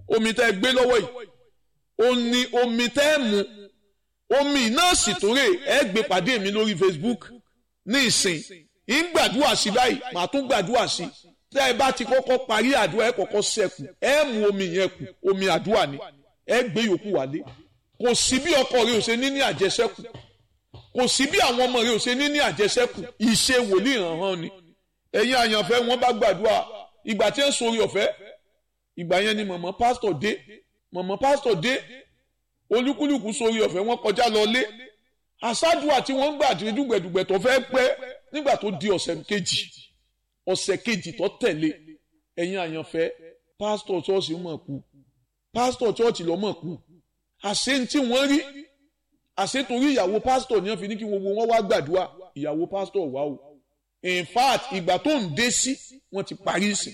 omi tẹ́ ẹ gbé lọ́wọ́ yìí ó ní omi tẹ́ ẹ mu omi náà sì tó rè ẹ gbé pàdé mi lórí Facebook ní ìsìn ń gbàdúrà sí báyìí màá tún gbàdúrà sí tẹ́ ẹ bá ti kọ́kọ́ parí àdúrà ẹ kọ́kọ́ sẹ́kù ẹ mu omi yẹn kù omi àdúrà ni ẹ gbé yòókù wálé kò sí bí ọkọ rẹ ò ṣe ní ní àjẹsẹ́kù kò sí bí àwọn ọmọ rẹ ò ṣe ní ní àjẹsẹ́kù ìṣe wòlíì hàn hàn ni ẹ̀yin àyànfẹ́ wọn bá gbàdúrà ìgbà tí ń sori ọ̀fẹ́ ìgbà yẹn ni mọ̀mọ́ pásítọ̀ dé mọ̀mọ́ pásítọ̀ dé olúkúlùkù sori ọ̀fẹ́ wọn kọjá lọ lé àṣàdùà tí wọ́n ń gbà tí dùgbẹ̀dùgbẹ̀ tó fẹ́ pẹ́ nígbà tó di ọ̀sẹ̀ kejì ọ̀sẹ̀ kejì tó tẹ̀lé ẹ̀yin àyànfẹ́ pásítọ̀ ṣọ́ọ̀ṣì mọ̀ kú pásítọ̀ ṣọ́ọ̀ṣì lọ́ mọ̀ kú àṣẹ tí wọ́n rí àṣẹ torí ìyàwó pásítọ̀ ni wọ́n fi ní kí gbogbo wọn wá gbàdúrà ìyàwó pásítọ̀ wá o in fact ìgbà tó ń dé sí wọ́n ti parí sí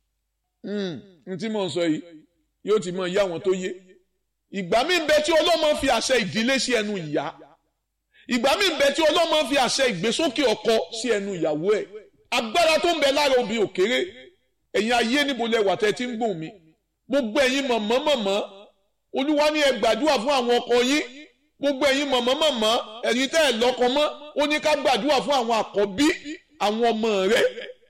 n tí mò ń sọ yìí yóò ti mọ ìyá wọn tó yé ìgbà mi ń bẹ tí ọlọ́mọ fi àṣẹ ìdílé sí ẹnu ìyá ìgbà mi ń bẹ tí ọlọ́mọ fi àṣẹ ìgbésókè ọkọ sí ẹnu ìyàwó ẹ̀ agbára tó ń bẹ lára obì òkèrè ẹ̀yin ayé níbo lẹ wà tẹ́ ti ń gbòmí gbogbo ẹ̀yin mọ̀mọ́ mọ̀mọ́ olúwa ní ẹ gbàdúrà fún àwọn ọkọ yín gbogbo ẹ̀yin mọ̀mọ́ mọ̀mọ́ ẹ̀yin tẹ́ ẹ̀ lọ́kọ mọ́ ó ní ká gbàdúrà fún àwọn àkọ́bí àwọn ọmọ rẹ̀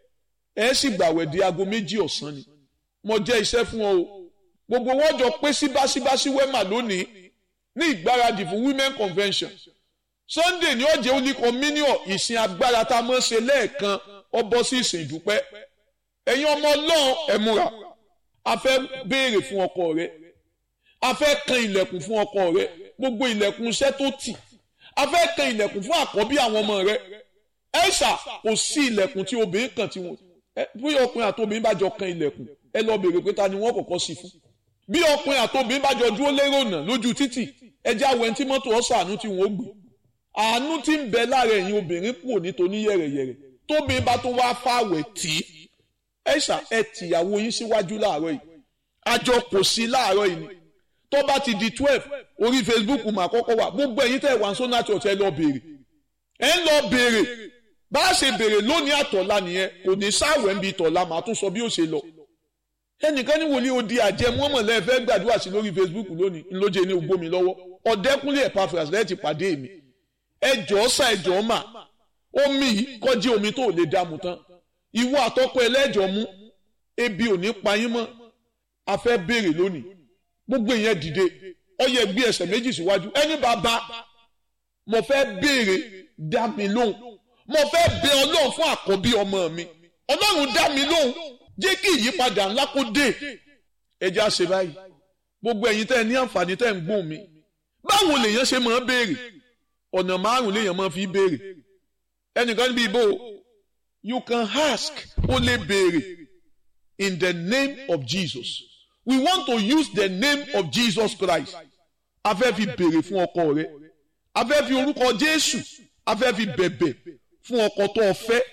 ẹ sì gbàwẹ̀ di aago méjì ọ̀sán ni mo jẹ́ iṣẹ́ fún ọ o gbogbo wọn jọ pé síbáṣíbáṣí wẹ́mà lónìí ní ìgbáradì fún women convention sunday ní ọjẹ́ òní communion ìsìn agbára tá a mọ̀ ṣe lẹ́ẹ̀kan ọ bọ́ sí ìsìn ìdúpẹ́ ẹ̀yin ọmọ ọlọ́run ẹ múra a fẹ́ béèrè fún ọkọ rẹ a fẹ́ kan ilẹ̀kùn fún ọkọ rẹ gbogbo ilẹ̀kùn iṣẹ́ tó tì a fẹ́ kan ilẹ̀kùn fún àkọ́bí àwọn ọmọ rẹ ẹ̀ṣà kò sí ilẹ̀kùn tí obìnrin kan tí wọn bí ọkùnrin àti obìnrin bá jọ kan ilẹ̀kùn ẹ lọ béèrè pé ta ni wọ́n kọ́kọ́ sí fún bí ọkùnrin àti obìnrin bá jọ dúró lérò náà lójú títì ẹjẹ́ àwọn ẹni tí mọ́tò ọ̀sán àánú tí wọ́n gbé àánú tí ń bẹ lára ẹ̀yin obìnrin kúrò nítorí yẹ̀rẹ̀yẹ̀rẹ̀ tóbìnrin bá tó wá fáwẹ̀ tí ẹ̀ṣà ẹ tìyàwó yín síwájú láàárọ̀ yìí àjọ kò sí láàárọ̀ yìí ni tó bá ti di twelve orí Facebook mà kọ́kọ́ wà gbogbo ẹ̀yin tẹ̀ wá sọ́nà church ẹ lọ béèrè ẹ ń lọ béèrè bá a ṣe béèrè lónìí àtọ̀la nìyẹn kò ní sáwẹ̀ ń bi tọ̀la màá tún sọ bí ó ṣe lọ ẹnìkan ní wòlíì odi àjẹmọ́mọ̀lẹ́ fẹ́ gbàdúrà sí lórí Facebook lónìí ńlọ́jẹ́ ní ogbómi lọ́wọ́ ọ̀dẹ́kúnlé Epaphras lẹ́ẹ̀ ti pàdé mi ẹjọ́ sá ẹjọ́ mà omi yìí kọjí omi tó lè dààmú tán ìwọ àtọkọ ẹlẹ́jọ́ mú ebi ò ní pa yín mọ́ a fẹ́ béèrè lónìí gbogbo ìyẹn dìde ọyẹ gbé ẹsẹ̀ méjì síwájú ẹni bàbá mo fẹ́ béèrè dá mi lóhùn mo fẹ́ bẹ ọlọ́run fún àkọ́bí ọmọ mi ọlọ́run dá mi lóhùn jẹ́ kí ìyípadà ńlá kó dé ẹja ṣe báyìí gbogbo ẹ̀yin tẹ́ ẹ ní àǹfààní tẹ́ ẹ ń gbóhùn mi báwo lèèyàn ṣe máa béèrè ọ̀nà márùn lèèyàn máa fi béèrè ẹnìkan níbi ìbò you can ask ó lè béèrè in the name of Jesus we want to use the name of Jesus Christ a fẹ́ fi béèrè fún ọkọ rẹ a fẹ́ fi orúkọ Jésù a fẹ́ fi bẹ̀bẹ̀ fún ọkọ tó o fẹ́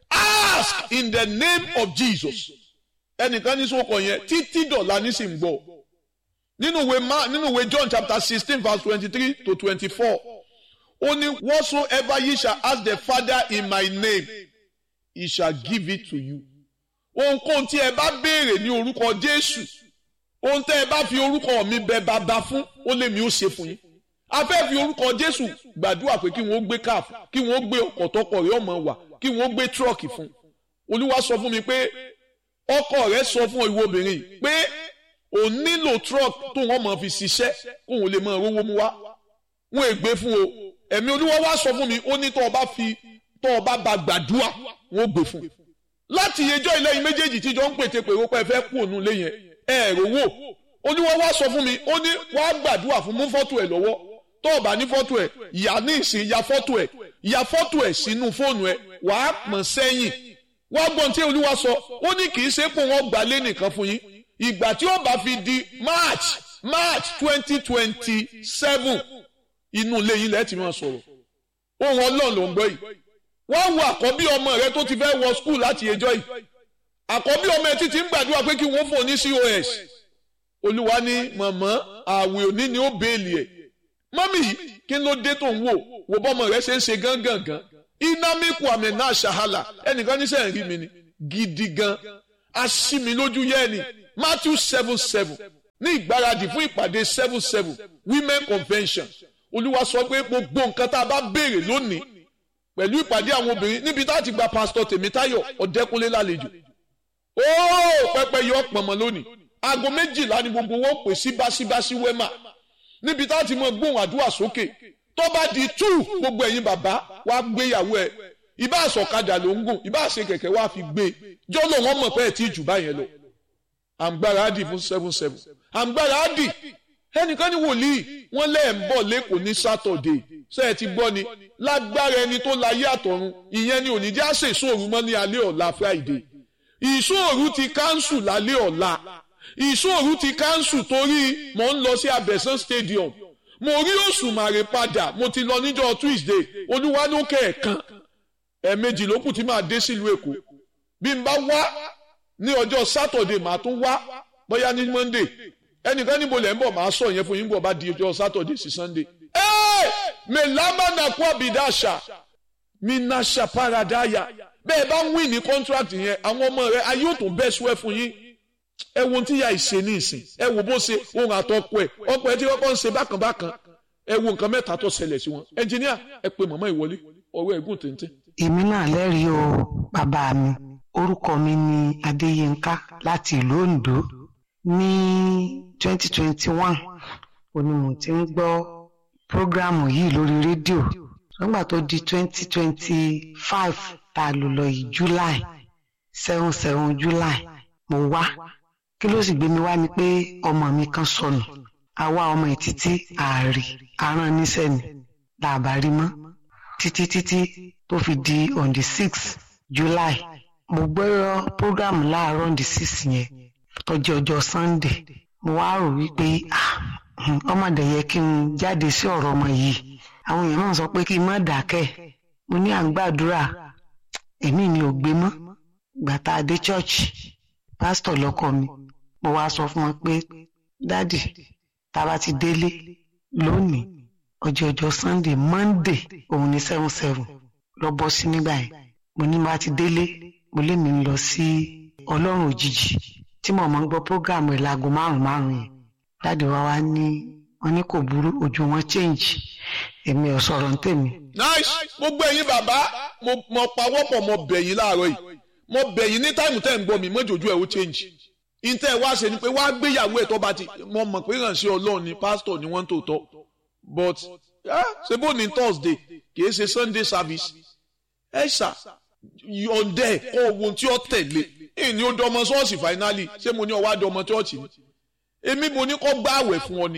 ask in the name of Jesus ẹnìkan ní sọ́kọ̀ yẹn títí dọ̀la nísìnyí gbọ́ nínú ìwé ma nínú ìwé John chapter sixteen verse twenty-three to twenty-four ó ní whatsoever ye shall ask the Father in my name he shall give it to you ohunkóhun tí ẹ bá béèrè ní orúkọ Jésù ohun tẹ́ ẹ bá fi orúkọ mi bẹ bàbá fún ó lè mi ó ṣe fún yín a fẹ́ fi orúkọ Jésù gbàdúrà pé kí wọ́n gbé káf kí wọ́n gbé ọkọ̀ tọkọ rẹ̀ ọmọ wà kí wọ́n gbé tírọ̀kì fún Olúwa sọ fún mi pé ọkọ rẹ̀ sọ fún ìwọ obìnrin yìí pé òun nílò tírọ̀kì tó wọ́n máa fi ṣiṣẹ́ kóun lè máa rówó mú wá wọn ègbé fún o ẹ̀mí Olúwa wá sọ fún mi ó ní tó o bá fi tó o bá ba gbàdúrà wọn ò gbé fún láti yẹjọ́ ìlẹ́yìn méjèèjì tíjọ ń pètè pèrò pé ẹ fẹ́ kú òun lé yẹn ẹ̀rọ wò Olúwa wá sọ fún mi ó ní wàá gbàdúrà fún mú fọ́tò ẹ̀ lọ́wọ́ tó o bá ní fọ́tò ẹ̀ ìyá ní ìsìn ya fọ́tò ẹ̀ ya fọ́tò ẹ̀ sínú fóònù ẹ̀ wàá pọ̀n sẹ́yìn wá gbọ́n tí Olúwa sọ ó ní kì í ṣe pé wọ́n gbà lé nìkan fún yín ìgbà tí ó bá fi di March March twenty twenty seven inú ilé yín lẹ́ẹ̀tì máa sọ̀rọ̀ ohun Ọlọ́run ló ń gbọ́ yìí wọ́n wo àkọ́bí ọmọ rẹ tó ti fẹ́ wọ skul láti ẹjọ́ yìí àkọ́bí ọmọ ẹ títí ń gbàdúrà pé kí wọ́n fún ní COS olúwa ní mọ̀mọ́ àwẹ̀ òní ni ó béèlì ẹ̀ mọ́mì kí ló dé tó ń wò wò bọ́mọ rẹ ṣe ń ṣe gángangan iná míkù àmì náà ṣàhálà ẹnìkan ní sẹ́yìn rí mi ni gidi gan aṣí mi lójú yẹ́ ni Matthew seven seven ní ìgbáradì fún ìpàdé seven seven women convention olúwa sọ pé gbogbo nǹkan tá a bá béèrè lónìí pẹ̀lú ìpàdé àwọn obìnrin níbi tá a ti gba pásítọ̀ tèmítáyọ̀ ọ̀dẹ́kúnlé lálejò óò pẹpẹ yọ pọ̀nmọ́ lónìí aago méjìlá ni gbogbo wọn pè sí báṣíbáṣí wẹ́mà níbi tá a ti mọ gbóhùn àdúrà sókè tó bá di tú gbogbo ẹ̀yin bàbá wa gbéyàwó ẹ̀ ìbá àsọ̀kadà ló ń gùn ìbá àṣẹ kẹ̀kẹ́ wa fi gbé jọ́lọ̀ wọn mọ̀ pé ẹ̀ tí jù báyẹn lọ àǹgbára á dì fún seven seven àǹgbára á dì ẹnìkan ní wòlíì wọn lẹ́ẹ̀ ń bọ̀ lẹ́kọ̀ọ́ ní sátọ̀dé ṣé ẹ ti gbọ́ ni lágbára ẹni tó láyé àtọ̀run ìyẹn ni òní já ṣe ìṣòro mọ́ ní alẹ́ ọ̀la friday ìṣòro ti káńsù lálẹ́ ọ̀la ìṣòro ti káńsù torí mò ń lọ sí abẹ́sán stadium mo rí òṣùmàrè padà mo ti lọ níjọ́ tuesday olúwa ló kẹ̀ẹ̀kan ẹ̀ẹ̀mejì ló kù tí màá dé sílùú èkó bí n bá wá ní ọjọ́ sátọ̀dé màá tún wá bóyá ní monday ẹnìkan níbo lẹ́ ń bọ̀ máa sọ yẹn fún yín bọ̀ bá di ọjọ́ sátọ̀dé sí sunday. ẹ́ẹ̀ mẹ́lámà nàkú àbídáṣà mi nàṣà paradàyà bẹ́ẹ̀ bá ń wí ní contract yẹn àwọn ọmọ rẹ ayé ò tún bẹ́ sùẹ́ fún yín. ẹ wo tí ya ìṣe ní ìsìn ẹ wo bó ṣe ohun àtọkọ ẹ ọkọ ẹ tí kọ́kọ́ ń ṣe bákan bákan ẹ wo nǹkan mẹ́ta tó ṣẹlẹ̀ sí wọn ẹnjìníà ẹ pe màmá ìwọlé ọ̀rọ̀ ẹ̀gùn téńté. èmi náà lẹ́rìí o bàbá mi orúkọ mi ni adéyínká láti ìlú ondo ní 2021 òní mo ti ń gbọ́ prógrámù yìí lórí rédíò nígbà tó di 2025 tá a lò lọ yìí july seven seven july mo wá kí ló sì gbé mi wá ni pé ọmọ mi kan sọnù àwa ọmọ ẹ̀ títí ààrì aràn níṣẹ́ ni làbá rí mọ́ títí títí tó fi di on the six july mo gbọ́ prógrámù láàárọ̀ on the six yẹn tọ́jú ọjọ́ sunday mo wá rò wípé ọmọdé yẹ kí n jáde sí ọ̀rọ̀ ọmọ yìí àwọn èèyàn náà sọ pé kí n má dákẹ́ mo ní à ń gbàdúrà èmi mi ò gbé mọ́ gbàtà dé church pásítọ̀ lọ́kọ mi mo wá sọ fún wọn pé dádì tá a bá ti délé lónìí ọjọ́ ọjọ́ sunday monday òun ní seven seven lọ bọ́ sí nígbà yẹn mo ní bá ti délé mo lé mi lọ sí ọlọ́run òjijì tí mo máa ń gbọ́ program rẹ̀ láago márùn-ún márùn-ún yẹn dáàdi wa wá ní wọn ní kò burú ojú wọn change èmi ò sọ̀rọ̀ ń tèmi. nice gbogbo ẹ̀yin bàbá mo mo pawọ́pọ̀ mo bẹ̀ yín láàárọ̀ yìí mo bẹ̀ yín ní táìmù tẹ́ ń gbọ́ mi mọ́jọ́jú ẹ̀ ó change ìtẹ́ ẹ̀ wá ṣe ni pé wá gbéyàwó ẹ̀ tó bá ti mo mọ̀ pé ìrànṣẹ́ ọlọ́run ni pásítọ̀ ni wọ́n ń tòótọ́ but ṣe bó ní thursday kì í ṣe sunday service ẹ ṣá yọ̀ǹdẹ̀ kọ́ ohun tí ó tẹ̀lé ìní ó dọmọ ṣọ́ọ̀ṣì finally ṣé mo ní ọwọ́ àdọmọ ṣọ́ọ̀ṣì ni èmi mo ní kọ́ gbá àwẹ̀ fún ọ ni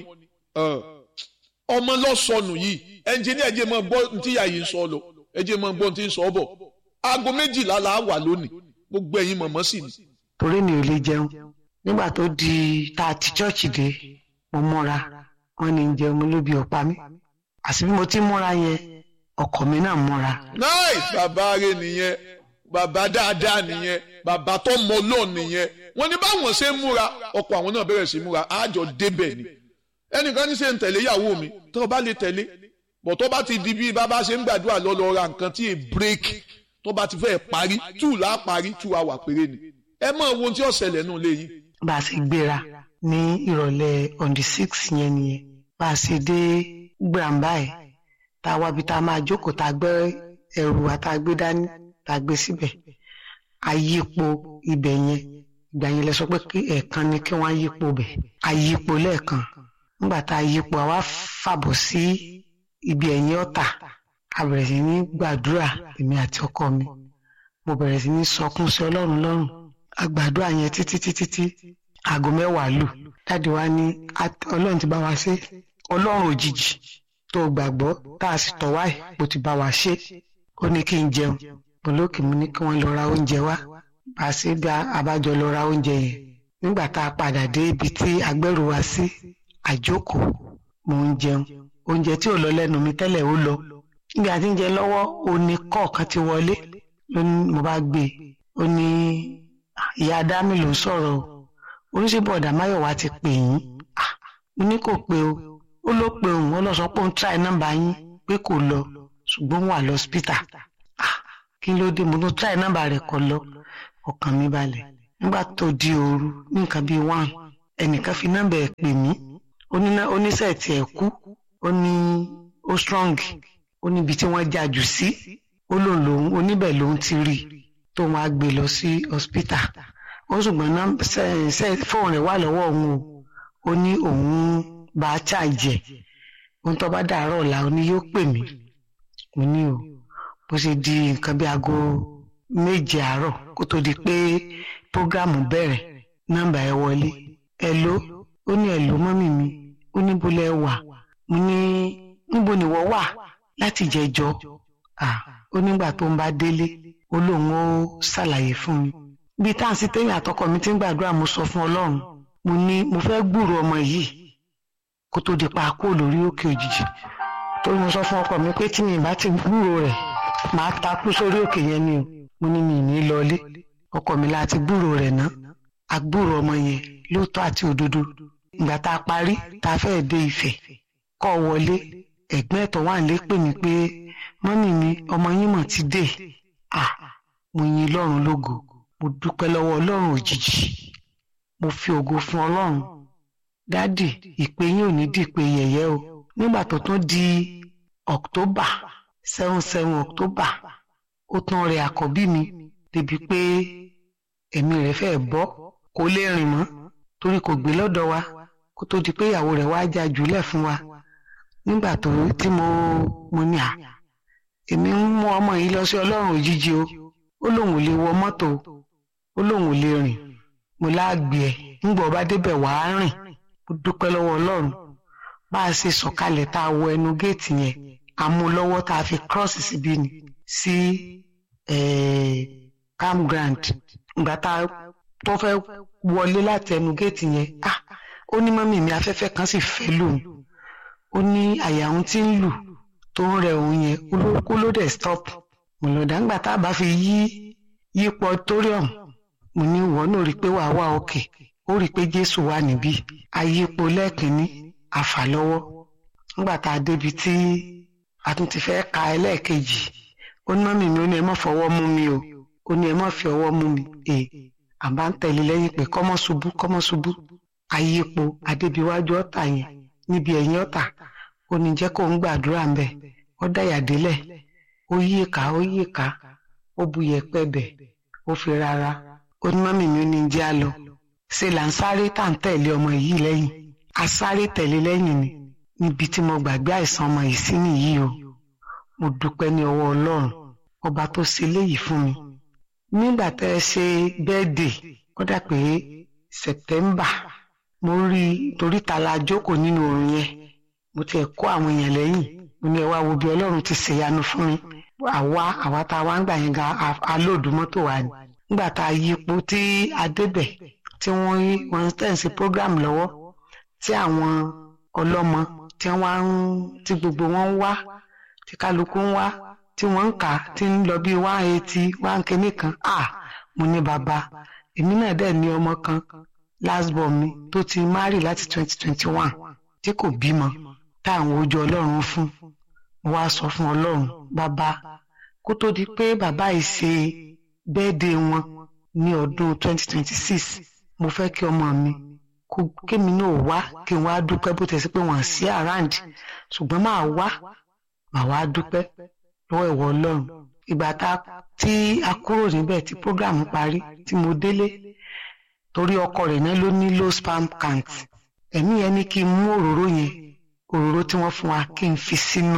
ọmọ lọ́sọnù yìí ẹnjìníà ẹ̀jẹ̀ mọ̀ gbọ́ ní tíyà yìí ń sọ lọ ẹ̀jẹ̀ mọ̀ gbọ́ ní tí ń sọ bọ̀ aago méjìlá la wà lónìí gbogbo ẹ̀yin mọ̀mọ́ sì ni. torí mi ò lè jẹun nígbà tó di tá a ti chọ́ọ̀chì dé mo múra wọn ní jẹun mo lóbi ọ̀pá mi àti bí mo ti múra yẹn ọkọ mi náà múra. náì bàbá rẹ nìyẹn bàbá dáadáa nìyẹn bàbá tó mọ lọ́ọ̀ nìyẹn wọ́n ní báwọn ṣe ń múra ọkọ àwọn náà bẹ̀rẹ̀ sí múra àjọ débẹ̀ ni ẹnìkan ní ṣe ń tẹ̀lé ìyàwó mi tó o bá lè tẹ̀lé bọ̀ tó bá ti di bí bàbá ṣe ń gbàdúrà lọ lọ ra nǹkan tí è break tó bá ti fẹ́ parí two là á parí two hour péré ni ẹ mọ ohun tí ó ṣẹlẹ̀ nù léyìn. bá a ṣe gbéra ní ìrọ̀lẹ́ on the six yẹn nìyẹn bá a ṣe dé gbàǹbá ẹ̀ tá a wábi tá a máa jókòó tá a gbé ẹrù wa tá a gbé dání tá a gbé síbẹ̀ àyípo ibẹ̀ yẹn ìgbà yẹn lẹ sọ pé ẹ̀ẹ̀kan ni kí wọ́n yípo bẹ̀ àyípo lẹ́ẹ̀kan nígbà tá a yípo àwa fàbọ̀ sí ibi ẹ̀yìn ọ̀tà a bẹ̀rẹ̀ sí ní gbàdúrà èmi àti ọkọ mi mo bẹ̀rẹ̀ sí ní sọkún sí ọlọ́run lọ́rùn a gbàdúrà yẹn títí títí tí aago mẹ́wàá lù dáàdi wa ní ọlọ́run ti bá wa ṣe ọlọ́run òjijì tó gbàgbọ́ tá a sì tọ̀ wáyé bó ti bá wa ṣe ó ní kí n jẹun mo lókè mo ní kí wọ́n lọ ra oúnjẹ wá bá a ṣe bí abájọ lọ ra oúnjẹ yẹn nígbà tá a padà dé ibi tí agbẹ́rù wa sí àjókòó mo ń jẹun oúnjẹ tí ò lọ lẹ́nu mi tẹ́lẹ̀ ó lọ níbi àti ń jẹ lọ́wọ́ òní kọ̀ọ̀kan ti wọlé ló ní mo bá gbé e ó ní ìyá adámi ló ń sọ̀rọ̀ o oníṣẹ́bọ̀dà máyọ̀wá ti pè yín mo ní kò pé o ó ló pe òun ó lọ sọ pé òun tíráì nọ́mbà yín pé kò lọ ṣùgbọ́n wà lọ́sípítà kí ló dé mo ló tíráì nọ́mbà rẹ̀ kọ lọ ọkàn mi balẹ̀ nígbà tó di òru ní nǹkan bíi one ẹnìkan fi nọ́mbà ẹ̀ pè mí oníṣẹ́ tí ẹ̀ kú ó ní ó strong ó níbi tí wọ́n já jù sí ó lòun lòun oníbẹ̀ lòun ti rí tó wọn á gbé lọ sí hospital ó ṣùgbọ́n fóònù rẹ̀ wà lọ́wọ́ òun o ó ní òun bá a ṣàjẹ́ ohun tó bá dàárọ̀ ọ̀la ó ní yóò pè mí mo ní o bó ṣe di nǹkan bí aago méje àárọ̀ kó tó di pé prógámù bẹ̀rẹ̀ nọ́mbà ẹ wọlé ẹ ló ó ní ẹ ló mọ́mì mi ó ní bó lẹ wà mo ní níbo nìwọ wà láti jẹjọ ó nígbà tó ń bá délé ó lóun ó ṣàlàyé fún mi bí táǹsì téèyàn àtọkọ mi ti ń gbàdúrà mo sọ fún ọlọ́run mo ní mo fẹ́ gbúrò ọmọ yìí kó tó di pa kó lórí òkè òjijì torí mo sọ fún ọkọ mi pé tí mi bá ti gbúrò rẹ̀ màá takú sórí òkè yẹn ni o mo ní mi ní lọlé ọkọ mi láti gbúrò rẹ̀ ná agbúrò ọmọ yẹn lóòótọ́ àti òdodo ìgbà tá a parí tá a fẹ́ẹ́ dé Ifẹ̀ kọ́ wọlé ẹ̀gbọ́n ẹ̀tọ́ wà lé pè mí pé mọ́mì mi ọmọ yín mọ̀ ti dé à mo yin Ọlọ́run lógo mo dúpẹ́ lọ́wọ́ Ọlọ́run òjijì mo fi ògo fún Ọlọ́run dádì ìpè yín ò ní dìpè yẹ̀yẹ́ o nígbà tó tún di October seven seven October ó tún rẹ àkọ́bí mi débi pé ẹ̀mí rẹ̀ fẹ́ bọ́ kó lè rìn mọ́ torí kò gbé lọ́dọ̀ wa kó tó di pé ìyàwó rẹ̀ wá já jùlẹ̀ fún wa nígbà tó tí mo mo ní à èmi ń mú ọmọ yìí lọ sí ọlọ́run òjijì o ó lóun ò lè wọ mọ́tò ó lóun ò lè rìn mo láàgbé ẹ̀ ńgbọ̀ bá débẹ̀ wàá rìn mo dúpẹ́ lọ́wọ́ ọlọ́run bá a ṣe sọ̀kalẹ̀ tá a wọ ẹnu géètì yẹn a mú lọ́wọ́ tá a fi cross síbí ni sí campground ìgbà tá a tó fẹ́ wọlé láti ẹnu géètì yẹn ah ó ní mọ́mì mi afẹ́fẹ́ kan sì fẹ́ lòun ó ní àyà òun tí ń lù tó ń rẹ òun yẹn kó ló dẹ̀ stop mo lọ dàgbà tá a bá fi yí yípo auditorium mo ní ìwọ náà rí i pé wàá wà òkè ó rí i pé Jésù wà níbí ayípo lẹ́ẹ̀kínní àfà lọ́wọ́ nígbà tá a débi tí a tún ti fẹ́ ka ẹlẹ́ẹ̀kejì ó ní mọ́mì mi ó ní ẹ má fọwọ́ mú mi o ó ní ẹ má fi ọwọ́ mú mi è àbá ń tẹ̀lé lẹ́yìn pé kọ́mọ́ ṣubú kọ́mọ́ ṣubú ayípo adébíwájú ọ̀tà yẹn níbi ẹ̀yìn ọ̀tà ó ní jẹ́ kó ń gbàdúrà ń bẹ̀ ó dáyà délẹ̀ ó yí ìka ó yí ìka ó bu yẹ̀pẹ̀ bẹ̀ ó fi rárá ó ní mọ́mì mi ó ní jẹ́ á lọ ṣe là ń sáré tá à ń tẹ̀lé ọmọ yìí lẹ́yìn a sáré tẹ̀lé lẹ́yìn ni níbi tí mo gbàgbé àìsàn ọmọ yìí sí nìyí o mo dúpẹ́ ní ọwọ́ ọlọ́run ọba tó ṣe léyìí fún mi nígbà tẹ́ ẹ ṣe bẹ́ẹ̀dẹ̀ ó dà pé sẹ̀tẹ́mbà mo rí i torí ta la jókòó nínú oorun yẹn mo ti ẹ̀ kó àwọn èèyàn lẹ́yìn mo ní ẹ wá wo bí ọlọ́run ti ṣèyanu fún mi àwa àwa tá a wá ń gbà yẹn ga alóòdù mọ́tò wa ni nígbà tá a yípo tí a débẹ̀ tí wọ́n rí wọn tẹ̀sí program lọ́wọ́ tí àwọn ọlọ́mọ tí wọ́n ń tí gbogbo wọn ń wá tí kálukú ń wá tí wọ́n ń kà á tí ń lọ bíi one eighty one kìíní kan ah mo ní bàbá èmi náà dẹ̀ ní ọmọ kan last born mi tó ti marry láti twenty twenty one tí kò bímọ táwọn ojú ọlọ́run fún mo wá sọ fún ọlọ́run bàbá kó tó di pé bàbá yìí ṣe bẹ́ẹ̀dẹ̀ wọn ní ọdún twenty twenty six mo fẹ́ kí ọmọ mi kó kémi náà wá kí n wá dúpẹ́ bó tẹ̀ sí pé wọ́n sí around ṣùgbọ́n máa wá màá wá dúpẹ́ lọ́wọ́ ìwọ ọlọ́run ìgbà tá tí a kúrò níbẹ̀ tí program parí tí mo délé torí ọkọ rẹ̀ náà ló ní low sperm count ẹ̀mí yẹn ní kí n mú òróró yẹn òróró tí wọ́n fún wa kí n fi sínú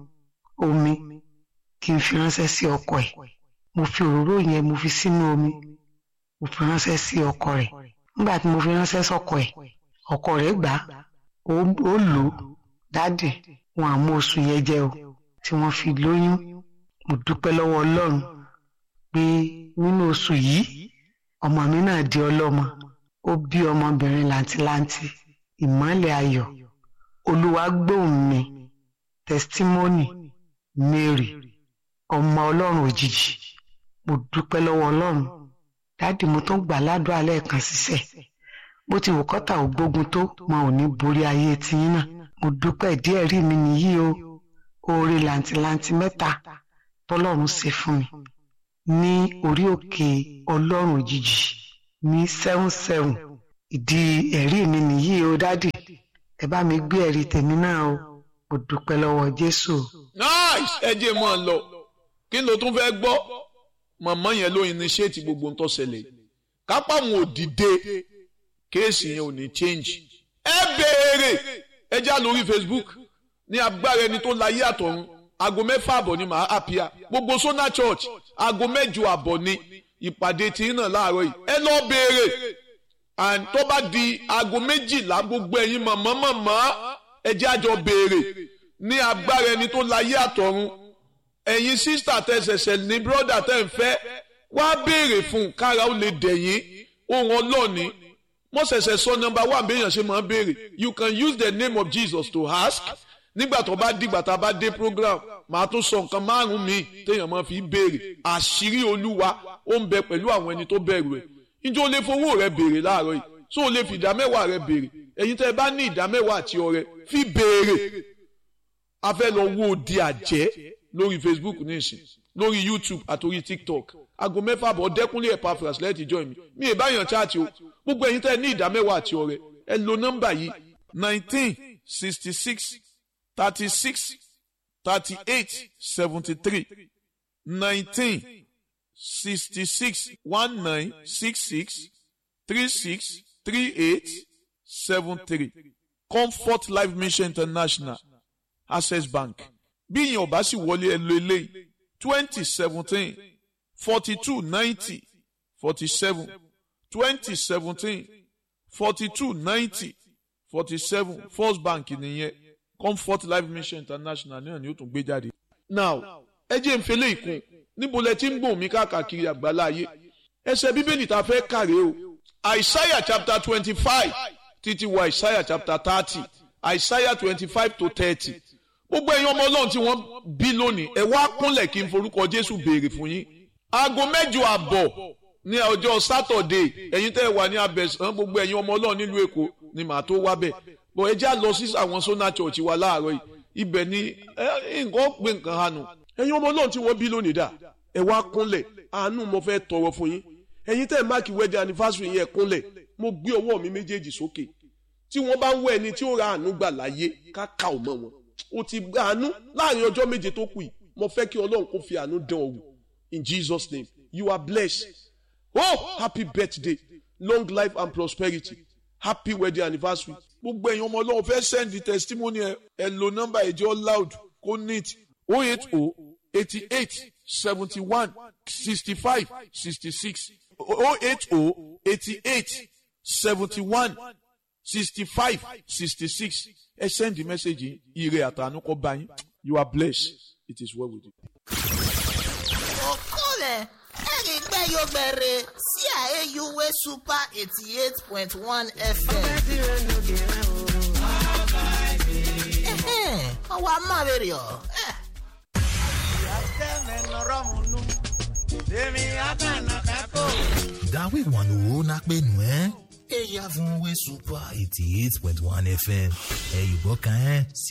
omi kí n fi ránṣẹ́ sí ọkọ ẹ̀ mo fi òróró yẹn mo fi sínú omi mo fi ránṣẹ́ sí ọkọ rẹ̀ nígbà tí mo fi ránṣẹ́ sọ́kọ ẹ̀ ọkọ rẹ̀ gbà ó lò ó dáàdì wọn àmú oṣù yẹn jẹ o tí wọ́n fi lóyún mo dúpẹ́ lọ́wọ́ Ọlọ́run pé nínú oṣù yìí ọmọ mi náà di ọlọ́mọ ó bí ọmọbìnrin làǹtìlanti ìmọ́lẹ̀ ayọ̀ olúwa gbóhùn mi testimony Mary ọmọ Ọlọ́run òjijì mo dúpẹ́ lọ́wọ́ Ọlọ́run dáàdì mo tún gbà ládùúgbò alẹ́ kan ṣiṣẹ́ bó ti wù kọ́tà ò gbógun tó wọn ò ní borí ayé tiyín náà mo dúpẹ́ díẹ̀ rí mi nìyí o oore làǹtìlanti mẹ́ta tọ́lọ́run ṣe fún mi ní orí òkè ọlọ́run òjijì ní seven seven ìdí ẹ̀rí mi nìyí o dádì ẹ bá mi gbé ẹ̀rí tèmi náà o mo dúpẹ́ lọ́wọ́ jésù. nice ẹ jẹ́ mọ́ ọ lọ kí ló tún fẹ́ gbọ́ màmá yẹn ló initiate gbogbo ń tó ṣẹlẹ̀ kápá wọn ò dìde kéèsì yẹn ò ní change ẹ béèrè ẹ já lórí facebook ní agbára ẹni tó láyé àtọ̀run aago mẹ́fà àbọ̀ ni màá àpíà gbogbo sona church aago mẹ́jọ àbọ̀ ni ìpàdé tí ń nà láàárọ̀ yìí ẹ lọ béèrè and tó bá di aago méjìlá gbogbo ẹ̀yin mọ̀mọ́ mọ̀mọ́ ẹ jẹ́ àjọ béèrè ní agbára ẹni tó láyé àtọ̀run ẹ̀yin sísítà tẹ̀sẹ̀sẹ̀ ní bírọ́dà tẹ̀ ń fẹ́ wá béèrè fún kára ó lè dẹ̀yìn ohun ọlọ́ọ̀ni mo ṣẹ̀ṣẹ̀ sọ nọmba one béèyàn ṣe máa béèrè you can use the name of Jesus to ask nígbà tó bá dìgbà tá a bá dé program màá tún sọ nǹkan márùn míì téèyàn máa fi béèrè àṣírí olúwa ó ń bẹ pẹ̀lú àwọn ẹni tó bẹ̀rù ẹ̀ njẹ́ o lè fowó rẹ béèrè láàárọ̀ yìí so o lè fi ìdá mẹ́wàá rẹ béèrè ẹ̀yin tẹ́ ẹ bá ní ìdá mẹ́wàá àti ọrẹ fi béèrè a fẹ́ lọ wo di àjẹ́ lórí Facebook nísìn lórí YouTube àtòrí TikTok aago mẹ́fà bọ̀ dẹ́kunlé Epaphras lẹ́ẹ̀tì join mi mi ì báyàn chaati o gbogbo ẹ̀yin tẹ́ ẹ ní ìdá mẹ́wàá àti ọrẹ ẹ lo nọ́mbà yìí nineteen sixty six thirty six thirty eight seventy three nineteen sixty six one nine six six three six three eight seven three Comfort Life Mission International Access Bank bí ìyẹn ọba sì wọlé ẹ lo eléyìí twenty seventeen forty two ninety forty seven twenty seventeen forty two ninety forty seven First Bank nìyẹn Comfort Life Mission International náà ni ó tún gbé jáde. now ẹ jẹ́ ń fẹlẹ́ ìkún níbo lẹ ti ń gbòhùn mi káàkiri àgbáláyé ẹsẹ̀ bíbélì tá a fẹ́ kàrè o Isaiah chapter twenty five títí wọ Isaiah chapter thirty Isaiah twenty five to thirty gbogbo ẹ̀yin ọmọ ọlọ́run tí wọ́n bí lónìí ẹ wá kúnlẹ̀ kí n forúkọ Jésù béèrè fún yín aago mẹ́jọ àbọ̀ ní ọjọ́ sátọ̀dé ẹ̀yin tẹ́ ẹ wà ní abẹ́sán gbogbo ẹ̀yin ọmọ ọlọ́run nílùú Èkó ni màá tó wá bẹ̀ bọ̀ ẹ já lọ sí àwọn sona church wa láàárọ̀ yìí ibẹ̀ ni nǹkan pé nǹkan hànú ẹ̀yin ọmọ ọlọ́run tí wọ́n bí lónìí dà ẹ wá kúnlẹ̀ àánú mo fẹ́ tọrọ fún yín ẹ̀yin tẹ́ ẹ máàkì wedding anniversary yẹn kúnlẹ̀ mo gbé ọwọ́ mi méjèèjì sókè tí wọ́n bá ń wọ ẹni tí ó ra àánú gbà láyé ká ká ò mọ́ wọn o ti gba àánú láàrin ọjọ́ méje tó kù yìí mo fẹ́ kí ọlọ́run kó fi àánú dán ọ wò in Jesus name you are blessed oh happy birthday long life and prosperity happy wedding anniversary gbogbo ẹ̀yin ọmọ ọlọ́run fẹ́ send the testimony ẹ ẹ lo nọ́mbà ẹ̀jẹ̀ loud kó neat oh eight oh eighty eight seventy one sixty five sixty six oh eight oh eighty eight seventy one sixty five sixty six ẹ send the message yìí ire àtàánú kó bá yín you are blessed it is well with you. okole erigbe yogbere sí àyèyúwé super eighty eight point one fm. ọwọ́ amáwèrè ọ̀. dawe wanu na penu ẹ eya fún we super eighty eight point one fm ẹ yìí gbọ́ kan ẹ́ sí